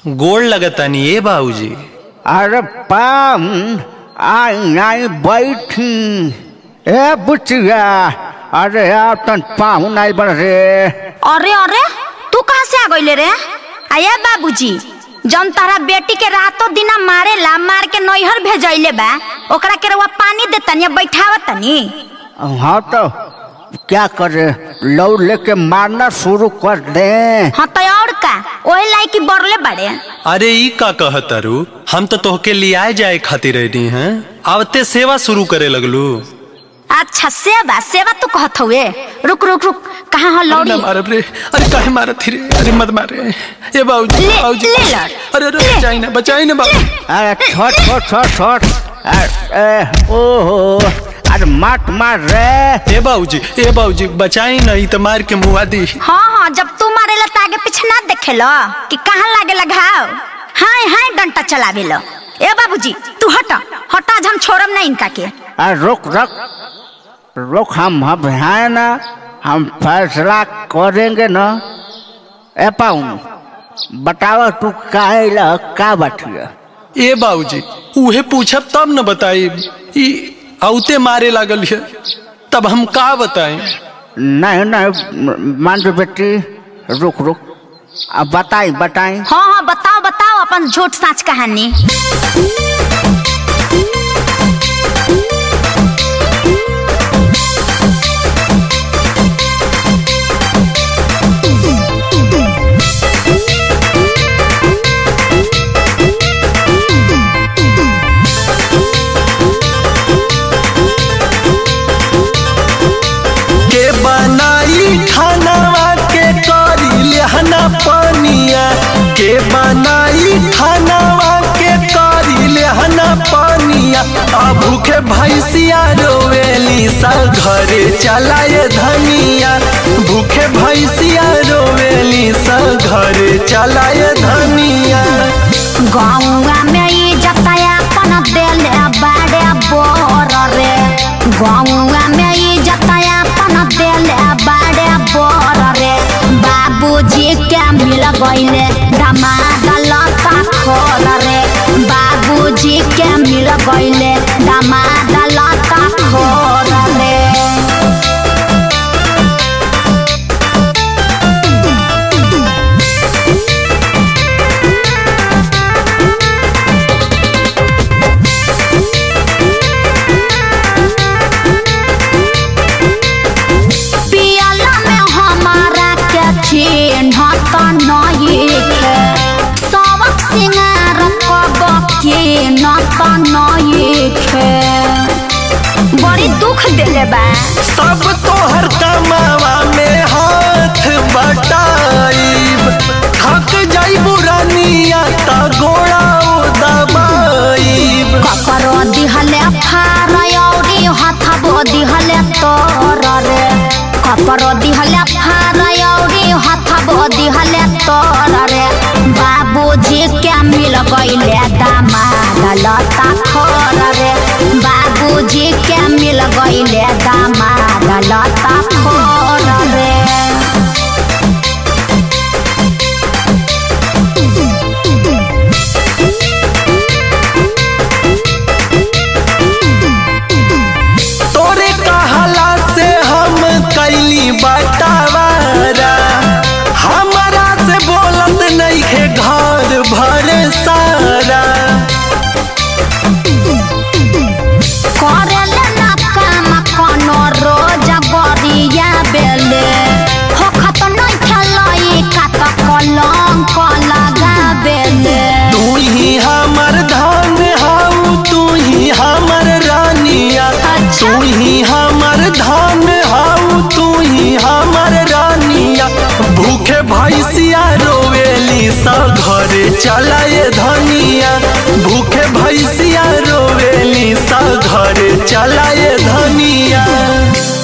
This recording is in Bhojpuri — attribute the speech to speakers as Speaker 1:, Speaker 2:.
Speaker 1: गोड़ लगतनी ए बाबूजी
Speaker 2: अरे पाम आई आई बैठी ए बुचिया अरे यार तन पाहु नहीं बन रे
Speaker 3: अरे अरे तू कहाँ से आ गइले रे आया बाबूजी जौन तारा बेटी के रातों दिना मारेला मार के नैहर भेजैले बा ओकरा के रउआ पानी देतनी या बैठावतनी
Speaker 2: हाँ तो क्या करे लौ लेके मारना शुरू कर दे
Speaker 3: हाँ तो और का ओहे लायकी बरले बड़े
Speaker 1: अरे ई का कहतरू हम तो तोहके लियाए जाए खातिर रहनी हैं आवते सेवा शुरू करे लगलू
Speaker 3: अच्छा सेवा सेवा तू कहत हुए रुक रुक रुक कहाँ हो
Speaker 1: अरे
Speaker 3: लौड़ी
Speaker 1: ना मारब रे अरे काहे मारत थी रे अरे मत मारे ए बाबूजी
Speaker 3: ले-
Speaker 1: बाबूजी
Speaker 3: ले लो।
Speaker 1: अरे अरे बचाई ना बचाई ना बाबू
Speaker 2: अरे छोट छोट छोट छोट अरे ओहो अरे मत मार रे
Speaker 1: ए बाबूजी ए बाबूजी बचाई ना ई तो मार के मुआ दी
Speaker 3: हाँ हाँ जब तू मारेला तो आगे पीछे ना देखेलो कि कहाँ लागे घाव हाय हाय डंटा चलावे लो ए बाबूजी तू हट हट आज हम छोड़म नहीं इनका के
Speaker 2: अरे रुक रुक रुक हम अब हैं ना हम फैसला करेंगे ना ए पाऊं बताओ तू काहे ला का बटिया
Speaker 1: ए बाबूजी उहे पूछब तब न बताई ई औते मारे लागल है तब हम का बताएं
Speaker 2: नहीं नहीं मान जो बेटी रुक रुक अब बताई बताई
Speaker 3: हाँ हाँ बताओ बताओ अपन झूठ साच कहानी
Speaker 1: के बनाई खानावा के करी लेहना पानिया के बनाई खानावा के करी लेहना पानिया आ भूखे भैंसिया रोवेली सा घरे चलाए धनिया भूखे भैंसिया रोवेली सा घरे चलाए धनिया
Speaker 3: गौवा में ई जताया अपन देले बाड़े बोर रे गौवा में ई जताया अपन देले बाड़े बोर रे बाबूजी के मिल गइले दमाद लता खोर रे बाबूजी के मिल गइले दमाद लता खोर रे पियला में हमारा के चिन्ह त नहीं है सबक सिंगार कब के न त नहीं है बड़ी दुख देले बा
Speaker 1: सब तोहर कमावा में हाथ बटाइब थक जाइबू रानिया त गोड़ा दबाइब
Speaker 3: ककरो दिहले फार औरी हथबो दिहले तोर रे ककरो दिहले फार औरी हथबो दिहले तोर रे बाबूजी के मिल गइले दामाद लता खोर रे बाबूजी के मिल गइले दामाद लता खोर रे
Speaker 1: तोरे कहला से हम कैली बटावारा हमारा से बोलत नहीं है घर भर सारा
Speaker 3: करेले ना काम कोनो रोज गरिया बेले होखत नै खेलई कात कलंक लगा बेले
Speaker 1: तू ही हमर धान हाउ तू ही हमर रानिया
Speaker 3: अच्छा।
Speaker 1: तू ही हमर धान हाउ तू ही हमर रानिया भूखे भैंसिया रोवेली सा घरे चलाए धनिया भूखे भैंसिया रोवेली सा घरे चलाए धनिया